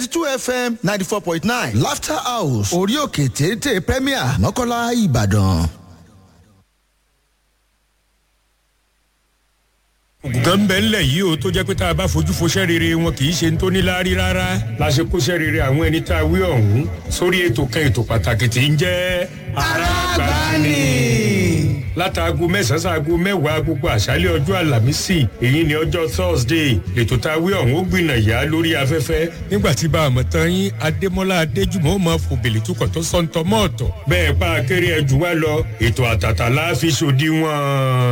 two fm ninety four point nine laughter house orí òkè téńté premier mọ́kànlá ìbàdàn. ògùngàn ń bẹ ńlẹ̀ yìí o tó jẹ́ pé tá a bá fojú foṣẹ́ rere wọn kì í ṣe ń tó níláárí rárá la ṣe kóṣẹ́ rere àwọn ẹni tá a wí ọ̀hún sórí ètò kan ètò pàtàkì tí ń jẹ́ arábàánì. látàgò mẹ́sàn-án sáàgò mẹ́wàá gbogbo àṣálẹ̀ ọjọ́ àlàmísì èyí ni ọjọ́ thursday ètò tá a wí ọ̀hún ó gbìnà yá lórí afẹ́fẹ́ nígbà tí bá a mọ̀ tán yín adémọ́lá adéjùmọ̀ ó máa fòbèlè tukọ̀ tó sọ́ńtọ́ mọ́ọ̀tọ̀ bẹ́ẹ̀ pa akéré ẹ̀jú wa lọ ètò àtàtà láàfin ṣòdiwọ̀n.